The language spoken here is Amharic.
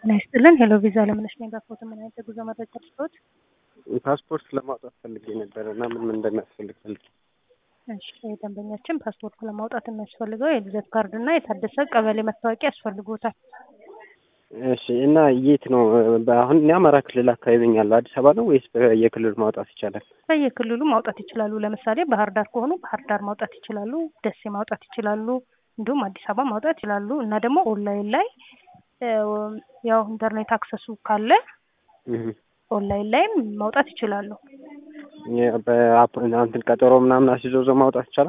ጤና ይስጥልን። ሄሎ ቪዛ ለምነሽ ነኝ። በፎቶ ምን አይነት የጉዞ መረጃ ልስጥዎት? ፓስፖርት ለማውጣት ፈልጌ ነበር እና ምን ምን እንደሚያስፈልግ ፈልጌ። እሺ ደንበኛችን ፓስፖርት ለማውጣት የሚያስፈልገው የልደት ካርድ እና የታደሰ ቀበሌ መታወቂያ ያስፈልጎታል። እሺ እና የት ነው? አሁን እኔ አማራ ክልል አካባቢ ነኝ ያለው አዲስ አበባ ነው ወይስ በየክልሉ ማውጣት ይቻላል? በየክልሉ ማውጣት ይችላሉ። ለምሳሌ ባህር ዳር ከሆኑ ባህር ዳር ማውጣት ይችላሉ። ደሴ ማውጣት ይችላሉ። እንዲሁም አዲስ አበባ ማውጣት ይችላሉ። እና ደግሞ ኦንላይን ላይ ያው ኢንተርኔት አክሰሱ ካለ ኦንላይን ላይም ማውጣት ይችላሉ። በአፕ እንትን ቀጠሮ ምናምን አስይዞ ማውጣት ይቻላል?